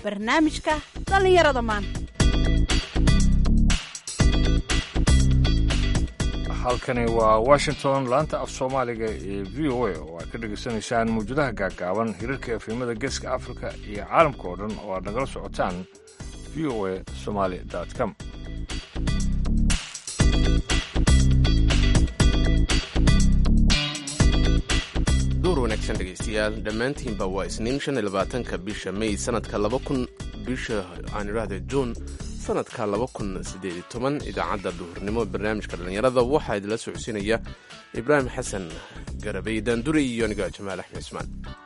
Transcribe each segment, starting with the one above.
barnaamijka dhallinyarada maanta halkani waa washington laanta af soomaaliga ee v o a oo aad ka dhegaysanaysaan mawjadaha gaaggaaban hirarka efemada geeska afrika iyo caalamka oo dhan oo aad nagala socotaan v o a somaali com duur wanaagsan dhegaystayaal dhammaantiinba waa isniin shan iyo labaatanka bisha may sanadka laba kun bisha aan idhaahda juun sanadka laba kun siddeed iyo toban idaacadda duhurnimo barnaamijka dhallinyarada waxaa idinla socodsiinaya ibraahim xasan garabay daanduri iyo aniga jamaal axmed ismaan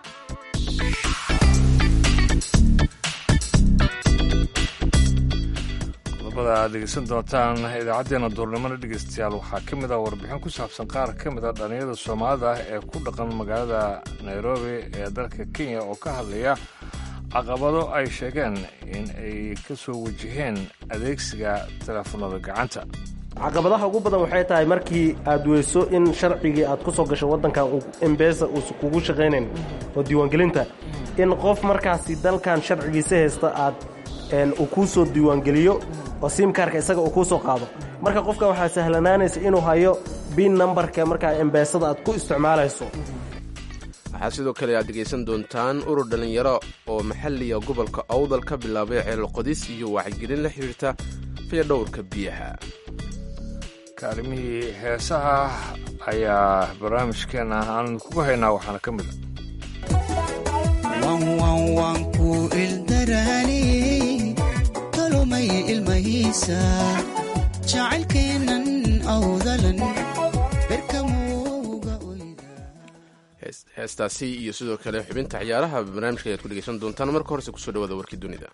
qodobada aad dhegeysan doontaan idaacaddeenna duurnimona dhegeystayaal waxaa ka mid ah warbixin ku saabsan qaar ka mid a dhallinyarada soomaalida ah ee ku dhaqan magaalada nairobi ee dalka kenya oo ka hadlaya caqabado ay sheegeen in ay ka soo wajaheen adeegsiga teleefanada gacanta caqabadaha ugu badan waxay tahay markii aad weyso in sharcigii aad ku soo gasho waddankan embesa uusa kugu shaqaynayn oo diiwaangelinta in qof markaasi dalkan sharcigiisa haysta aad uu kuu soo diiwaangeliyo oo siimkaarka isaga uu kuu soo qaado marka qofka waxaa sahlanaanaysa inuu hayo bin nambarka markaa embeesada aad ku isticmaalayso waxaa sidoo kale aad dhegaysan doontaan urur dhallinyaro oo maxalliga gobolka awdal ka bilaabay ceelqodis iyo wacyigelin la xidhiirta fayadhowrka biyaha kaalimihii heesaha ayaa barnaamijkeenna aan kugu haynaa waxaana ka mid a wanwanwanku ildaraani tolomay ilmahiisa jacaylkeennan awdalan berkamuuga heestaasi iyo sidoo kale xubinta ciyaaraha barnaamijka ayaad ku dhegaysan doontaan marka horese kusoo dhawaada warkii dunida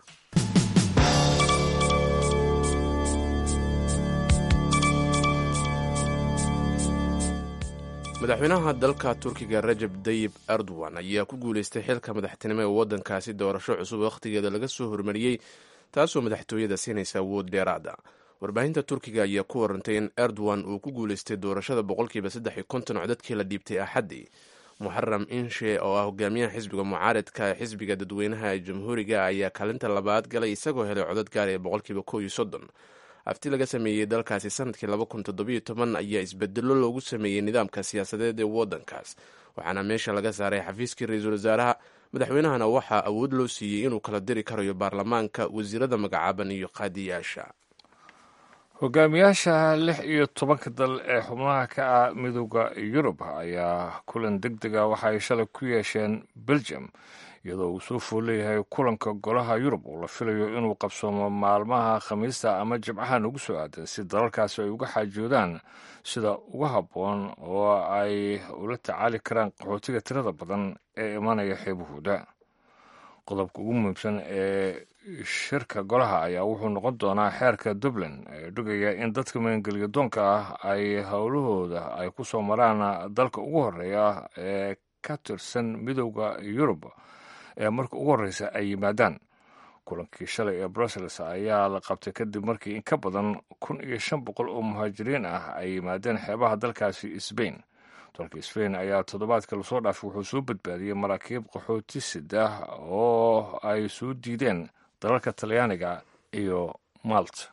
madaxweynaha dalka turkiga rajab dayib erdogan ayaa ku guuleystay xilka madaxtinimo ee waddankaasi doorasho cusub wakhtigeeda laga soo hormariyey taasoo madaxtooyada siinaysa awood dheeraada warbaahinta turkiga ayaa ku warantay in erdogan uu ku guuleystay doorashada boqolkiiba saddex iyo konton oo dadkii la dhiibtay axaddii muxaram inshe oo ah hogaamiyaha xisbiga mucaaradka ee xisbiga dadweynaha ee jamhuuriga ayaa kaalinta labaad galay isagoo helay codad gaar ee boqolkiiba kow iyo soddon afti laga sameeyey dalkaasi sanadkii laba kun toddobiyo toban ayaa isbedelo loogu sameeyey nidaamka siyaasadeed ee waddankaas waxaana meesha laga saaray xafiiskii ra-iisul wasaaraha madaxweynahana waxaa awood loo siiyey inuu kala diri karayo baarlamaanka wasiirada magacaaban iyo qaadiyaasha hogaamiyaasha lix iyo tobanka dal ee xubnaha ka ah midooda yurub ayaa kulan deg dega waxa ay shalay ku yeesheen belgium iyadoo uu soo fool leeyahay kulanka golaha yurub oo la filayo inuu qabsoomo maalmaha khamiista ama jimcahan ugu soo aadan si dalalkaasi ay uga xaajoodaan sida uga habboon oo ay ula tacaali karaan qaxootiga tirada badan ee imanaya xeebahooda qodobka ugu muhiimsan ee shirka golaha ayaa wuxuu noqon doonaa xeerka dublin ee dhugaya in dadka maangeliya doonka ah ay howlahooda ay ku soo maraan dalka ugu horeeya ee ka tirsan midooda yurub ee marka ugu horreysa ay yimaadaan kulankii shalay ee brussels ayaa la qabtay kadib markii in ka badan kun iyo shan boqol oo muhaajiriin ah ay yimaadeen xeebaha dalkaasi sbain dalka sbain ayaa toddobaadka lasoo dhaafay wuxuu soo badbaadiyey maraakiib qaxooti sida oo ay soo diideen dalalka talyaaniga iyo malt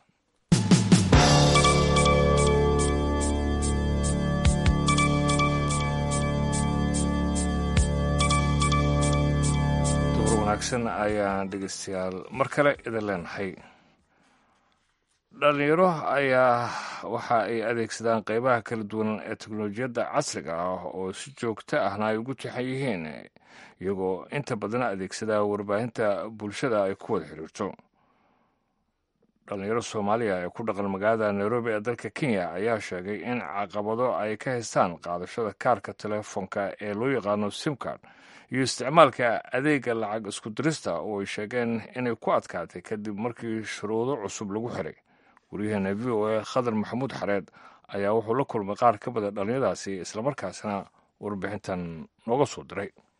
wanaagsan ayaan dhegeystayaal mar kale idin leenahay dhalinyaro ayaa waxa ay adeegsadaan qeybaha kala duwan ee teknolojiyadda casriga ah oo si joogto ahna ay ugu tixan yihiin iyagoo inta badan adeegsada warbaahinta bulshada ay ku wada xiriirto dhalinyaro soomaaliya ee ku dhaqan magaalada nairobi ee dalka kenya ayaa sheegay in caqabado ay ka haystaan qaadashada kaarka telefoonka ee loo yaqaano simcard iyo isticmaalka adeega lacag isku dirista oo ay sheegeen inay ku adkaatay kadib markii shuruudo cusub lagu xiray waryaheena v o a khadar maxamuud xareed ayaa wuxuu la kulmay qaar ka mida dhallinyadaasi islamarkaasna warbixintan nooga soo diray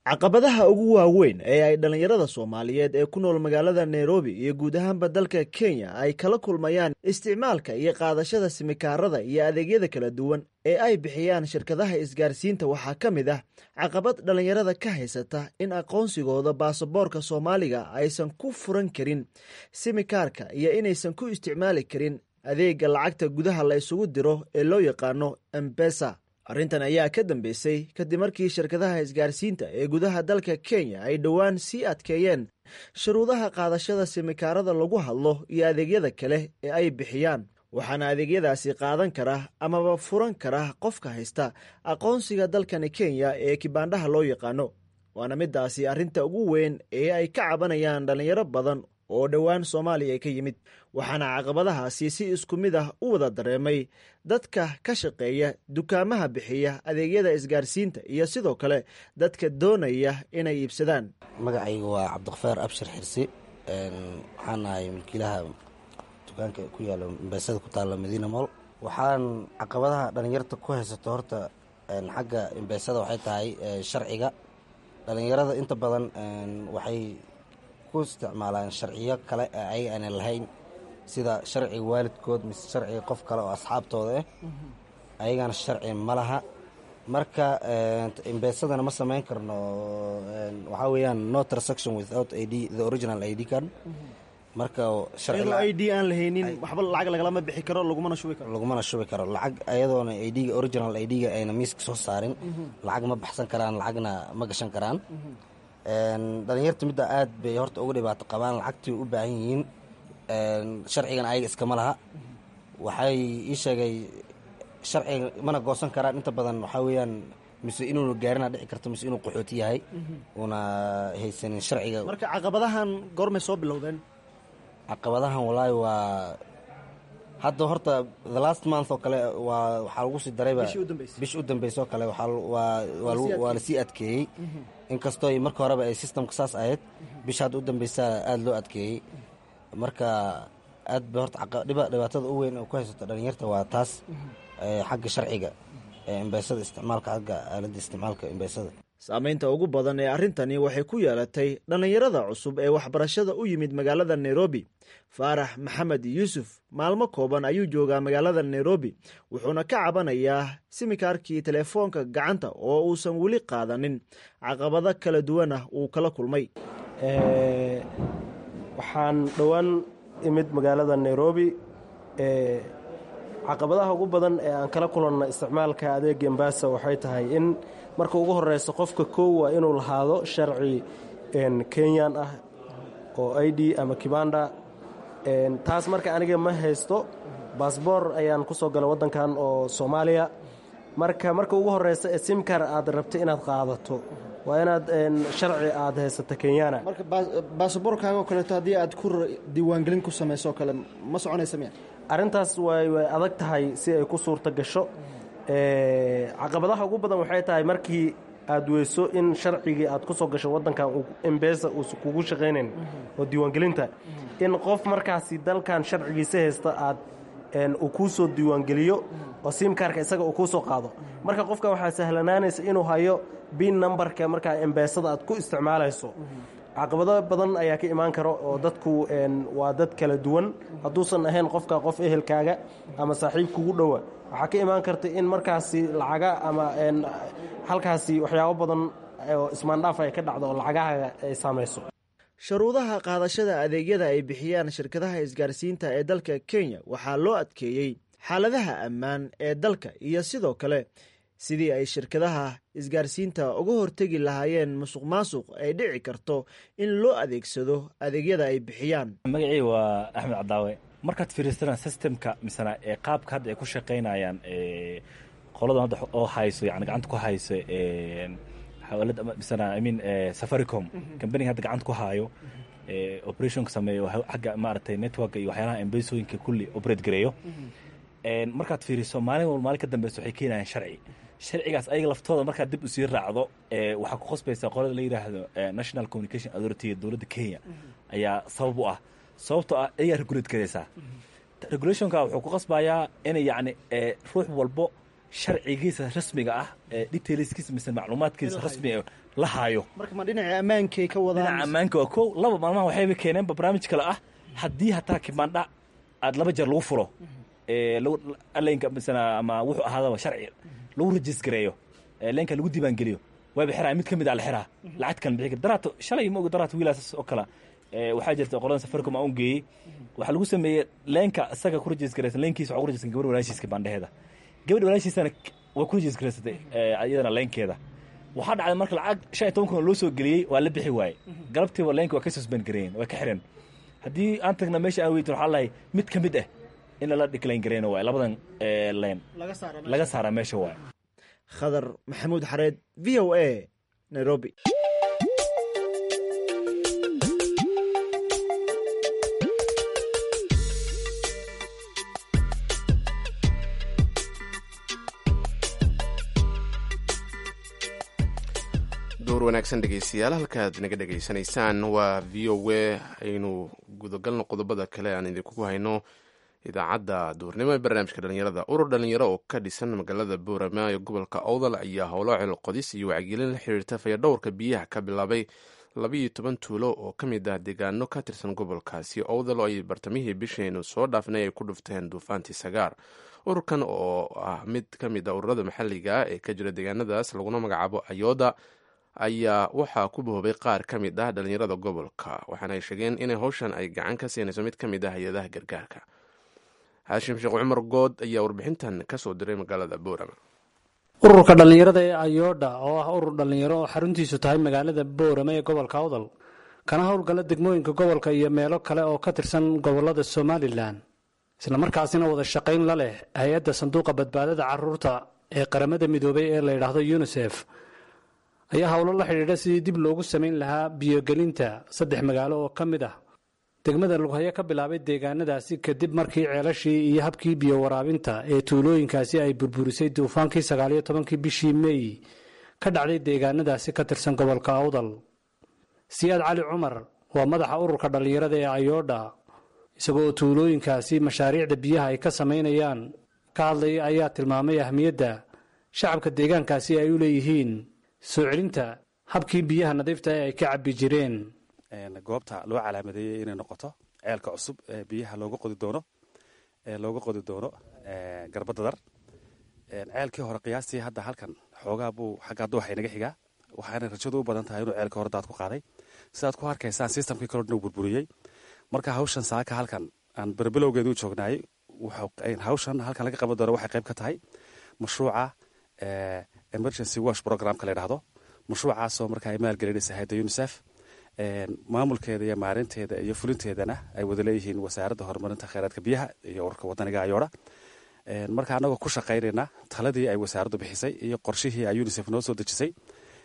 caqabadaha ugu waaweyn ee ay dhallinyarada soomaaliyeed ee ku nool magaalada nairobi iyo guud ahaanba dalka kenya ay kala kulmayaan isticmaalka iyo qaadashada simikaarada iyo adeegyada kala duwan ee ay bixiyaan shirkadaha isgaarsiinta waxaa ka mid ah caqabad dhallinyarada ka haysata in aqoonsigooda baasaboorka soomaaliga aysan ku furan karin simikaarka iyo inaysan ku isticmaali karin adeega lacagta gudaha la isugu diro ee loo yaqaano embesa arrintan ayaa ka dambeysay kadib markii shirkadaha isgaarsiinta ee gudaha dalka kenya ay dhowaan sii adkeeyeen shuruudaha qaadashada simikaarada lagu hadlo iyo adeegyada kale ee ay bixiyaan waxaana adeegyadaasi qaadan kara amaba furan kara qofka haysta aqoonsiga dalkani kenya ee kibaandhaha loo yaqaano waana midaasi arrinta ugu weyn ee ay ka cabanayaan dhallinyaro badan oo dhowaan soomaaliya ka yimid waxaana caqabadahaasi si isku mid ah u wada dareemay dadka ka shaqeeya dukaamaha bixiya adeegyada isgaarsiinta iyo sidoo kale dadka doonaya inay iibsadaan magacayga waa cabdikhafaar abshir xirsi waxaan ahay milkiilaha dukaanka ku yaalo mbeesada ku taalla madiina mool waxaan caqabadaha dhallinyarta ku haysato horta xagga imbeesada waxay tahay sharciga dhallinyarada inta badan waxay ku isticmaalaan sharciyo kale ee ayaga aanan lahayn sida sharciga waalidkood mise sharciga qof kale oo asxaabtooda ah ayagana sharci ma laha marka imbeesadana ma samayn karno waxaa weeyaan no transaction without id the original id card marka iyadoo i d aan lahaynin waxba lacag lagalama bixi karo lagumana shubi karo lagumana shubi karo lacag ayadoona idga original idga ayna miiska soo saarin lacag ma baxsan karaan lacagna ma gashan karaan dhalinyarta midda aad bay horta uga dhibaato qabaan lacagtii u baahan yihiin sharcigan ayaga iskama laha waxay ii sheegay sharciga mana goosan karaan inta badan waxaa weeyaan mise inuuna gaarina dhici karto mise inuu qaxooti yahay uuna haysanin sharciga marka caqabadahan goormay soo bilowdeen caqabadahan walaahi waa hadda horta the last month oo kale waa waxaa lagu sii darayba bish u dambaysa oo kale waa lasii adkeeyey inkastoo marka horeba ay systemka saas ahayd bisha hadda u dambaysaa aada loo adkeeyey marka aad ba horta dhibaatada u weyn oo ku haysato dhalinyarta waa taas xagga sharciga ee imbeysada isticmaalka xagga aaladda isticmaalka imbeysada saamaynta ugu badan ee arrintani waxay ku yeelatay dhallinyarada cusub ee waxbarashada u yimid magaalada nairobi faarax maxamed yuusuf maalmo kooban ayuu joogaa magaalada nairobi wuxuuna ka cabanayaa simikaarkii telefoonka gacanta oo uusan weli qaadanin caqabado kala duwan ah uu kala kulmay waxaan dhowaan imid magaalada nairobi caqabadaha ugu badan ee aan kala kulanna isticmaalka adeega embasa waxay tahay in marka ugu horeysa qofka kow waa inuu lahaado sharci kenyan ah oo i d ama kibanda taas marka aniga ma haysto baasboor ayaan ku soo galay waddankan oo soomaaliya marka marka ugu horeysa ee simkar aad rabta inaad qaadato waa inaad sharci aad haysato kenyana marka baasaboorkaaga oo kaleeto haddii aad ku diiwaangelin ku samayso oo kale ma soconaysa miya arrintaas way way adag tahay si ay ku suurto gasho caqabadaha ugu badan waxay tahay markii aad weyso in sharcigii aad ku soo gasho waddankan embesa uusa kugu shaqaynayn oo diiwaangelinta in qof markaasi dalkan sharcigiisa haysta aad uu kuu soo diiwaangeliyo oo simkaarka isaga uu kuu soo qaado marka qofka waxaa sahlanaanaysa inuu hayo bin numberka markaa embesada aad ku isticmaalayso caqabado badan ayaa ka imaan karo oo dadku waa dad kala duwan hadduusan ahayn qofka qof ehelkaaga ama saaxiib kugu dhowa waxaa ka imaan karta in markaasi lacaga ama halkaasi waxyaabo badan oo ismaandhaaf ay ka dhacdo oo lacagahaaga ay saamayso shuruudaha qaadashada adeegyada ay bixiyaan shirkadaha isgaarsiinta ee dalka kenya waxaa loo adkeeyey xaaladaha ammaan ee dalka iyo sidoo kale sidii ay shirkadaha isgaarsiinta uga hortegi lahaayeen musuq maasuq ay dhici karto in loo adeegsado adeegyada ay bixiyaan magacii waa axmed cadaawe markaad fiiriistaan systemka misena ee qaabka hadda ay ku shaqaynayaan qoladan hadda oo hayso yani gacanta ku hayso xawaalad misena i mean safaricom companiga hadda gacanta ku haayo operationka sameeyo xagga maaragtay network iyo waxyaalaha embesooyinka kulli operate gareeyo markaad fiiriso maalin walba maalin ka dambeysa waxay keenayaan sharci sharcigaas ayaga laftooda markaad dib usii raacdo waxaa ku qasbaysaa qolada la yidhaahdo national communication authority dowladda kenya ayaa sabab u ah sababtoo ah ayagaa regulate garaysaa regulationka wuxuu ku qasbayaa inay yacni ruux walbo sharcigiisa rasmiga ah ee detailskiisa mise macluumaadkiisa rasmiga la haayo marka ma dhinaca ammaankay ka wadaan dhinaca ammaanka waa kow laba maalmaha waxayba keeneenba barnaamij kale ah haddii hataa kibandha aad laba jeer lagu furo ee lagu alaynka misana ama wuxuu ahaadaba sharci lagu rajisgareeyo ee leenka lagu diiwaangeliyo waaba xiraa mid ka mid a la xiraa lacag kan bixi kara daraato shalay ma oga daraato wiilaas oo kale ee waxaa jirta qolada safaricom aan u geeyey waxaa lagu sameeyey leenka isaga ku rajisgaraysan leenkiisa waxaa ku rajistan gabadh walaashiiska baandheheeda gabadh walaashiisana way ku rajisgaraysatay iyadana leenkeeda waxaa dhacday marka lacag shan iyo toban kun oo loo soo geliyey waa la bixi waaye galabtiiba leenka waa ka suspend gareeyeen waa ka xireen haddii aan tagna meesha aan weytin waxaa lahay mid ka mid ah in lala decline gareyna waaye labadan leen laga saaraa meesha waaye khadar maxamuud xareed v o a nairobi door wanaagsan dhegeystayaal halkaad naga dhegaysanaysaan waa v o a aynu gudagalno qodobada kale aan idinkugu hayno idaacadda duurnimo ee barnaamijka dhalinyarada urur dhalinyaro oo ka dhisan magaalada boorama ee gobolka owdal ayaa howlo celqodis iyo wacyigelin la xiriirta fayadhowrka biyaha ka bilaabay labayo toban tuulo oo ka mid ah deegaano ka tirsan gobolkaasi owdal oo ay bartamihii bisheenu soo dhaafnay ay ku dhufteen duufaantii sagaar ururkan oo ah mid ka mid a ururada maxalliga ee ka jira deegaanadaas laguna magacaabo ayooda ayaa waxaa ku boobay qaar ka mid ah dhalinyarada gobolka waxaana ay sheegeen inay howshan ay gacan ka siinayso mid ka mid ah hay-adaha gargaarka xaashim sheekh cumar good ayaa warbixintan ka soo diray magaalada boorama ururka dhallinyarada ee ayoodha oo ah urur dhallinyaro oo xaruntiisu tahay magaalada boorama ee gobolka awdal kana howlgala degmooyinka gobolka iyo meelo kale oo ka tirsan gobolada somalilan islamarkaasina wada shaqayn la leh hay-adda sanduuqa badbaadada caruurta ee qaramada midoobay ee la yidhaahdo yunisef ayaa howlo la xidhiidha sidii dib loogu samayn lahaa biyogelinta saddex magaalo oo ka mid ah degmada lughayo ka bilaabay deegaanadaasi kadib markii ceelashii iyo habkii biyo waraabinta ee tuulooyinkaasi ay burburisay duufaankii sagaaliyo tobankii bishii meey ka dhacday deegaanadaasi ka tirsan gobolka awdal siyaad cali cumar waa madaxa ururka dhallinyarada ee ayoodha isagoo tuulooyinkaasi mashaariicda biyaha ay ka samaynayaan ka hadlaya ayaa tilmaamay ahmiyadda shacabka deegaankaasi ay u leeyihiin soo celinta habkii biyaha nadiifta ee ay ka cabbi jireen goobta loo calaamadeeyey inay noqoto ceelka cusub ee biyaha looga qodi doono ee looga qodi doono garbadadar ceelkii hore qiyaastii hadda halkan xoogaa buu xaggaa dooxa inaga xigaa waxaana rajadu u badan tahay inuu ceelkii hore daad ku qaaday sidaad ku arkaysaan sistamkii kaloo dhan uu burburiyey marka hawshan saaka halkan aan berbilowgeedu joognaayey hawshan halkan laga qaban doono waxay qayb ka tahay mashruuca emergency wash programka la yidhahdo mashruucaasoo marka ay maalgelinaysa hayadda unisef maamulkeeda iyo maarinteeda iyo fulinteedana ay wada leeyihiin wasaaradda horumarinta kheyraadka biyaha iyo ururka wadaniga ayoodha marka anagoo ku shaqaynayna taladii ay wasaaraddu bixisay iyo qorshihii ay unisef noo soo dejisay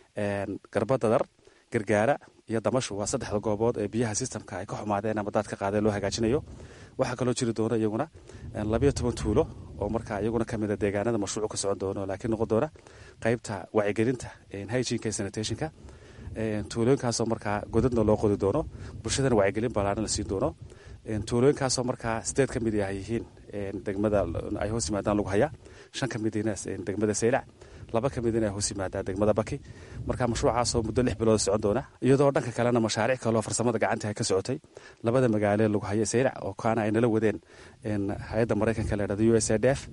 garbadadar gargaara iyo damashu waa saddexda goobood ee biyaha sistamka ay ka xumaadeen ama daad ka qaadeen loo hagaajinayo waxaa kaloo jiri doona iyaguna labayo toban tuulo oo markaa iyaguna kamid a deegaanada mashruucu ka socon doono laakiin noqon doona qaybta wacyigelinta hyginka sanitationka tuulooyinkaasoo markaa godadna loo qodi doono bulshadana wacyigelin ballaaran la siin doono tuulooyinkaasoo markaa sideed ka mid ah yihiin degmada ay hoos yimaadaan lagu hayaa shan ka midina degmada saylac laba ka midina ay hoos yimaadaan degmada baki marka mashruucaasoo muddo lix bilood socon doona iyadoo dhanka kalena mashaariic kaloo farsamada gacanta ay ka socotay labada magaalo lagu haya saylac oo kaana ay nala wadeen hay-adda maraykanka la yidhahdo u s a d f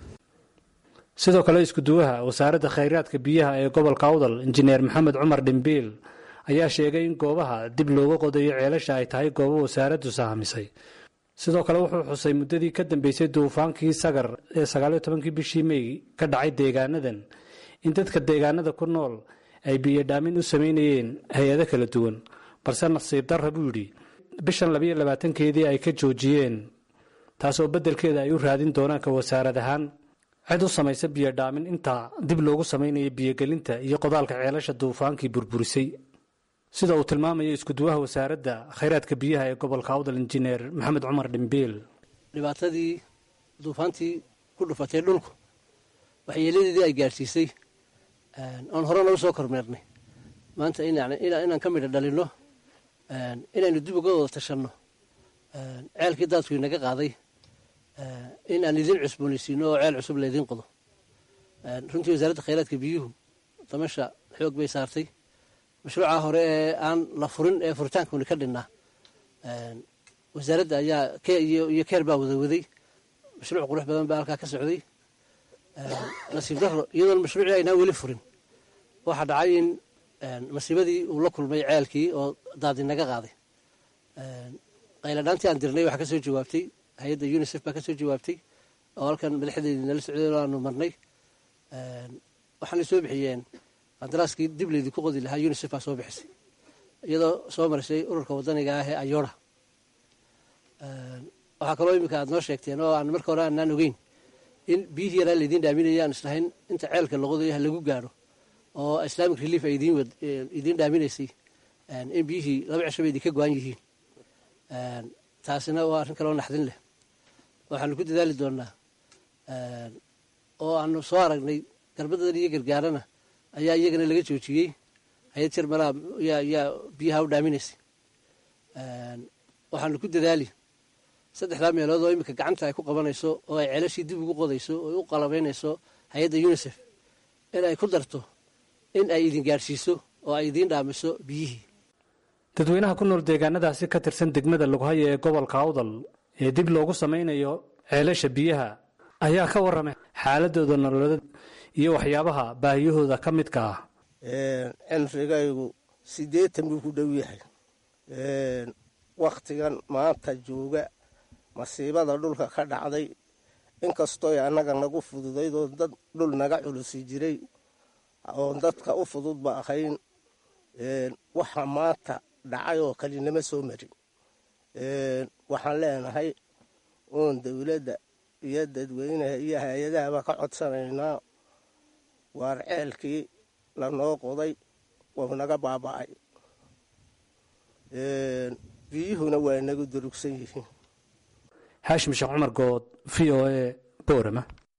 sidoo kale iskuduwaha wasaaradda khayraadka biyaha ee gobolka awdal injineer maxamed cumar dhimbiil ayaa sheegay in goobaha dib looga qodayo ceelasha ay tahay goobo wasaaraddu sahamisay sidoo kale wuxuu xusay muddadii ka dambeysay duufaankii sagar ee sagaaliyo tobankii bishii mey ka dhacay deegaanadan in dadka deegaanada ku nool ay biyodhaamin u samaynayeen hay-ado kala duwan balse nasiib darra buu yidhi bishan labayo labaatankeedii ay ka joojiyeen taasoo beddelkeeda ay u raadin doonaan ka wasaarad ahaan cid u samaysa biyodhaamin intaa dib loogu samaynaya biyogelinta iyo qodaalka ceelasha duufaankii burburisay sida uu tilmaamayo iskuduwaha wasaaradda khayraadka biyaha ee gobolka awdal injineer maxamed cumar dhimbiil dhibaatadii duufaantii ku dhufatay dhulku waxyeeladeedii ay gaadhsiisay oon hore noogu soo kormeernay maanta inaan ka midha dhalinno inaynu dib uga wada tashanno ceelkii daadku inaga qaaday in aan idin cusboonaysiino oo ceel cusub laydin qodo runtii wasaaradda khayraadka biyuhu damasha xoog bay saartay mashruuca hore ee aan la furin ee furitaankuni ka dhinnaa wasaaradda ayaa iyo keer baa wada waday mashruuc qurux badan baa halkaa ka socday nasiib daro iyadoon mashruucii aynaan weli furin waxaa dhacay in masiibadii uu la kulmay ceelkii oo daadinaga qaaday qayladhaantii aan dirnay waxaa ka soo jawaabtay hay-adda unisef baa ka soo jawaabtay oo halkan madaxdeedii nala socday oo aanu marnay waxaanay soo bixiyeen qadaraaskii dib laydii ku qodi lahaa unisef baa soo bixisay iyadoo soo marisay ururka wadaniga ah ee ayora waxaa kaloo iminka aad noo sheegteen oo aan marka hore aanaan ogeyn in biyihii yaraa laydiin dhaaminaya aan islahayn inta ceelka laqodayo ha lagu gaadho oo islamic relief ay idiin dhaaminaysay in biyihii laba cisho bay idinka go-an yihiin taasina waa arrin kaloo naxdin leh waxaanu ku dadaali doonaa oo aanu soo aragnay garbadan iyo gargaarana ayaa iyagana laga joojiyey hay-ad jir malaa yaa biyaha u dhaaminaysay waxaanu ku dadaali saddexdaa meelood oo iminka gacanta ay ku qabanayso oo ay ceelashii dib ugu qodayso oo u qalabaynayso hay-adda unisef in ay ku darto in ay idin gaadhsiiso oo ay idiin dhaamiso biyihii dadweynaha ku nool deegaanadaasi ka tirsan degmada laguhaya ee gobolka awdal ee dib loogu samaynayo ceelasha biyaha ayaa ka warramay xaaladooda nololeed iyo waxyaabaha baahiyahooda ka midka ah cimrigaygu siddeetan buu ku dhow yahay wakhtigan maanta jooga masiibada dhulka ka dhacday inkastooy annaga nagu fududayd oo dad dhul naga culusi jiray oon dadka u fududba ahayn waxa maanta dhacay oo kalinama soo marin waxaan leenahay oon dowladda iyo dadweynaha iyo hay-adahaba ka codsanaynaa waar ceelkii lanoo qoday wau naga baaba'ay biyuhuna waa naga durugsan yihiin xaashim sheekh cumar good v o a boorama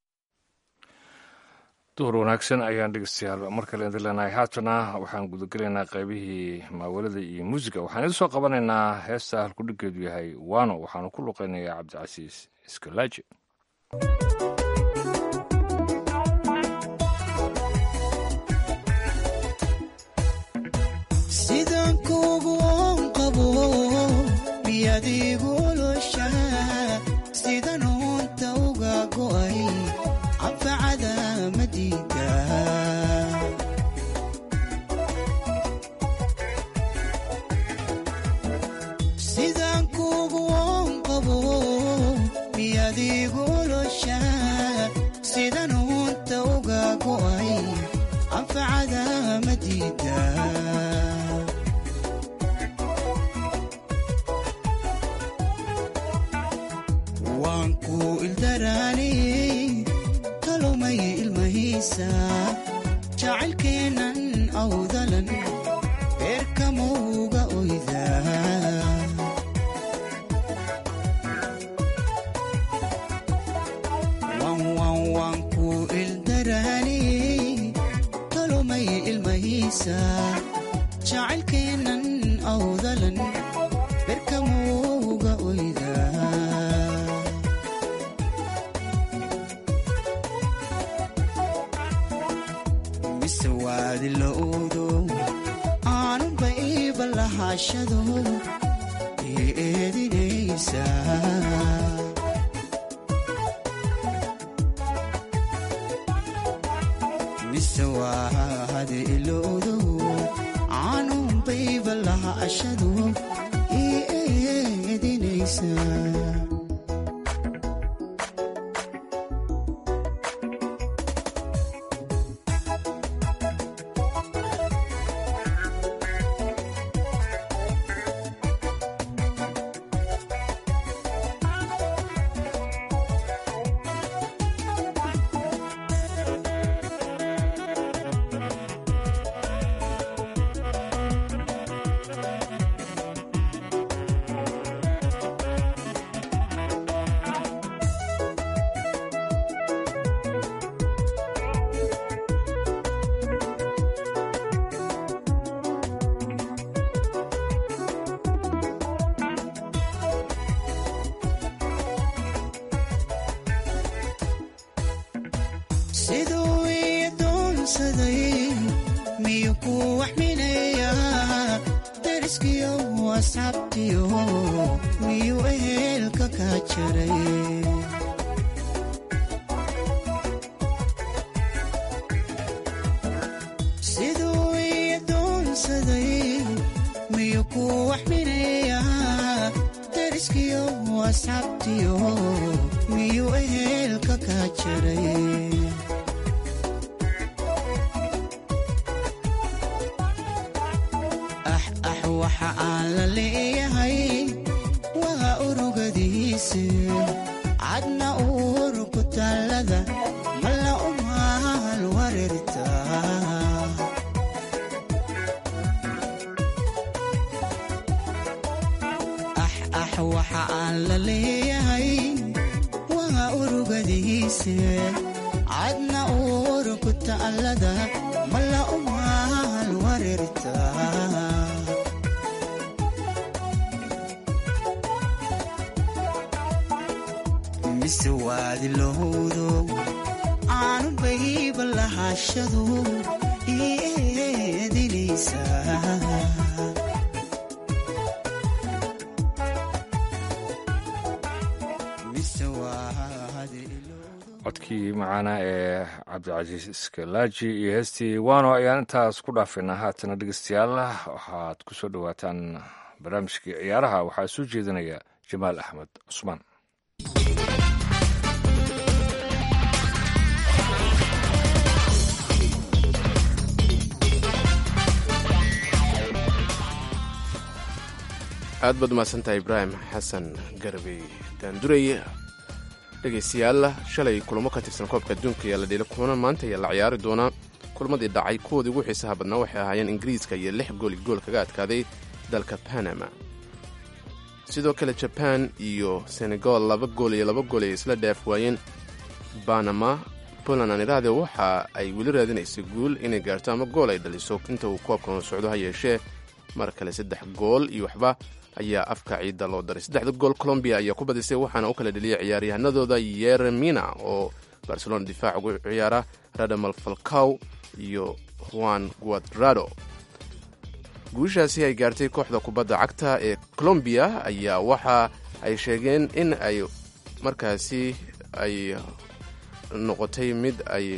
duhur wanaagsan ayaan dhegeystayaal mar kale idin leenahay haatana waxaan gudagelaynaa qaybihii maawalada iyo muusiga waxaan idin soo qabanaynaa heesta halkudhigeedu yahay wano waxaanu ku luqeynayaa cabdicasiis iskalaaji sidaan kuugu oon qabo miyadiigulosha sidan oonta uga go'ay cabfacada madiida sidaan kuugu oon qabo miyadiigulosha sidan oonta uga go'ay cabfacada madiida waan ku ildaraaniyey kalumay ilmahiisa jacaylkeennan awdalan beerkamowga oyda waan ku ildaraaniyey kalumay ilmahiisa jacaylkeennan awdalan beerkamowga oyda mise waadi la oodo aanunba iiba lahaashado ii eedinaysa mise waadi iloodo aanunba iiba lahaashado ii eedinaysa siduu adoonsaday miyuu ku waxminaya dariskiyo asxaabtiyo miyuu ehelka ka jaray siduu ii adoonsaday miyuu ku waxminaya dariskiyo asxaabtiyo miyuu ehelka ka jaray ah ah waxa aan la leeyahay waa urugadiise cadna uur ku taallada malla umaal wareertaa ah ah waxa aan la leeyahay waa urugadiise cadna uur ku taallada malla umaal wareertaa mise waadi lowdo aanu bayba lahashadu ii eedinaysaa mise waadi codkii macaana ee cabdicasiis iskalaaji iyo heestii wano ayaan intaas ku dhaafaynaa haatana dhegeystayaal waxaad ku soo dhowaataan barnaamijkii ciyaaraha waxaa soo jeedinaya jamaal axmed cusmaan aad baad umahadsantahay ibraahim xasan garbey daanduray dhegaystayaal shalay kulamo ka tirsan koobka adduunka ayaa la dheelay kulan maanta ayaa la ciyaari doonaa kulamadii dhacay kuwoodii ugu xiisaha badnaa waxay ahaayeen ingiriiska iyo lix gooli gool kaga adkaaday dalka panama sidoo kale jaban iyo senegal laba gool iyo laba gool ay isla dhaaf waayeen banama poland aan idhaahde waxa ay weli raadinaysay guul inay gaarto ama gool ay dhaliso inta uu koobkan socdo ha yeeshee mar kale saddex gool iyo waxba ayaa afka ciidda loo daray saddexda gool colombiya ayaa ku badisay waxaana u kala dheliyay ciyaaryahanadooda yeremina oo barcelona difaac ugu ciyaara radamal falcaw iyo juan guadrado guushaasi ay gaartay kooxda kubadda cagta ee colombiya ayaa waxa ay sheegeen in ay markaasi ay noqotay mid ay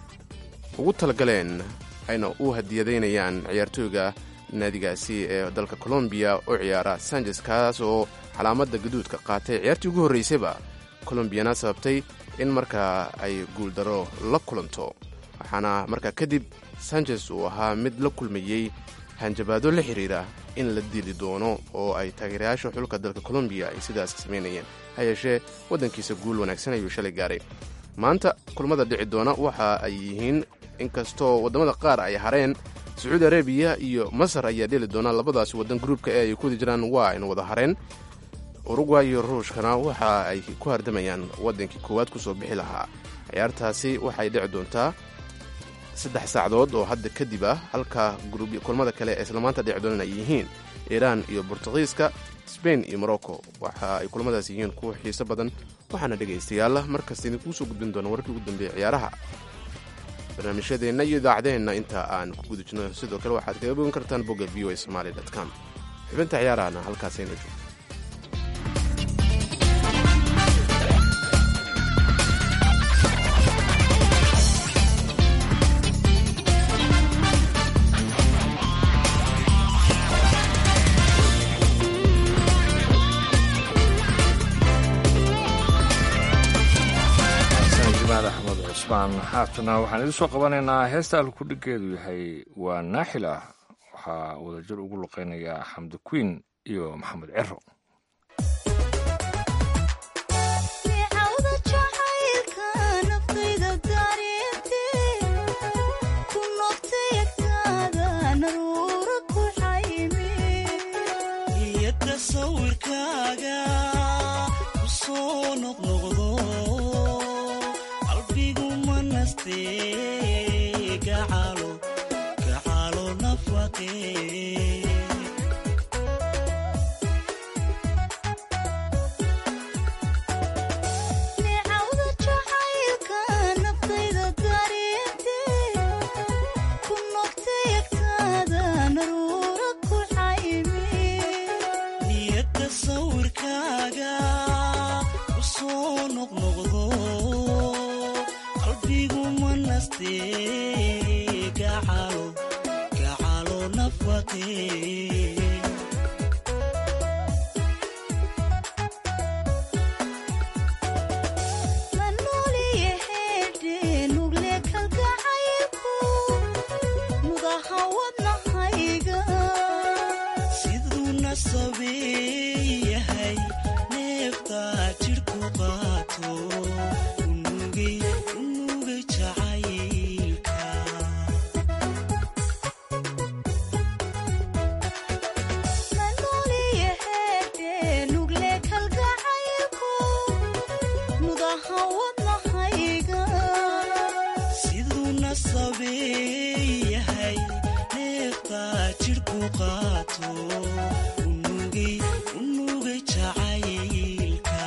ugu talagaleen ayna u hadiyadaynayaan ciyaartooyga naadigaasi ee dalka colombiya u ciyaara sanchez kaas oo calaamadda gaduudka qaatay ciyaartii ugu horreysayba colombiyana sababtay in markaa ay guuldaro la kulanto waxaana markaa kadib sanchez uu ahaa mid la kulmayey hanjabaado la xiriira in la dili doono oo ay taageerayaasha xulka dalka colombiya ay sidaas samaynayeen ha yeeshee waddankiisa guul wanaagsan ayuu shalay gaaray maanta kulmada dhici doona waxa ay yihiin inkastoo waddamada qaar ay hareen sacuudi arabiya iyo masar ayaa dheli doona labadaasi waddan gruubka ee ay ku wadi jiraan waa aynu wada hareen urugway iyo ruushkana waxa ay ku hardamayaan waddankii koowaad ku soo bixi lahaa ciyaartaasi waxay dhici doontaa saddex saacdood oo hadda kadib ah halka kulmada kale ee islamaanta dhici doonaan ay yihiin iiraan iyo bortugiiska sbain iyo morocco waxa ay kulamadaas yihiin kuwa xiiso badan waxaana dhegaystayaal markasta idinkuu soo gudbin doona warkii ugu dambeeya ciyaaraha barnaamijyadeenna iyo idaacaddeenna inta aan ku guda jirno sidoo kale waxaad kaga bogan kartaan bogga v o a somaali com xubinta ciyaarahana halkaasayna joogto axmed cusmaan haatana waxaan idin soo qabanaynaa heesta alkudhigeedu yahay waa naaxil ah waxaa wadajir ugu luqeynaya xamdi queen iyo maxamed cero qalbigu ma naste gacalo gacalo nafaqee siduu nasabeeyahay neefta jidhku qaato unugay unugay jacaylka siduu nasabeeyahay neefta jidhku qaato unugay unugay jacaylka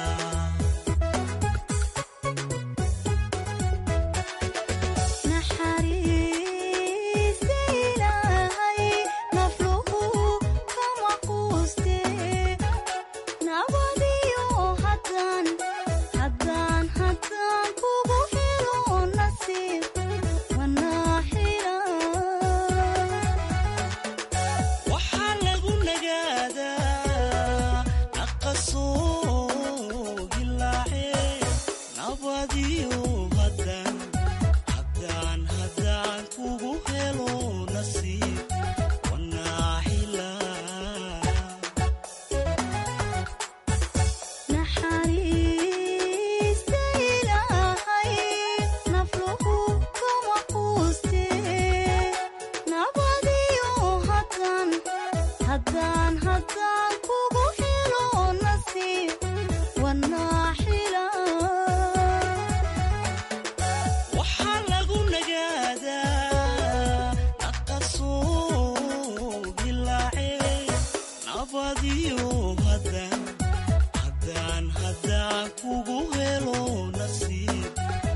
waxaa lagu nagaadaa naqasoo hilaace nabadiyo haddaan haddaan haddaan kugu helo nasiib wanaaxilaa waxaa lagu nagaadaa naqasoo hilaace nabadiyo haddaan haddaan haddaan kugu helo nasiib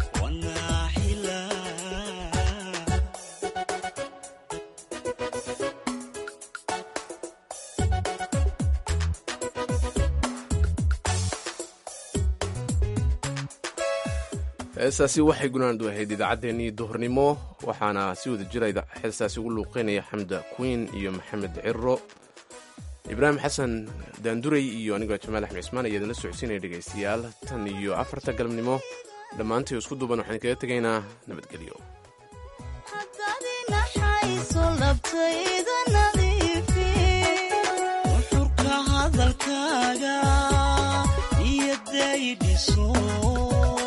wanaaxilaa heestaasi waxay gunaandu ahayd idaacaddeenii duhurnimo waxaana si wada jira heestaasi ugu luuqeynaya xamda queen iyo maxamed ciro ibraahim xasan daanduray iyo anigoo jamaal axmed cismaan ayaa idinla socodsiinaya dhegaystayaal tan iyo afarta galabnimo dhammaantii isku duuban waxaan kaga tegaynaa nabadgelyo nuxurka hadalkaaga niyadday dhiso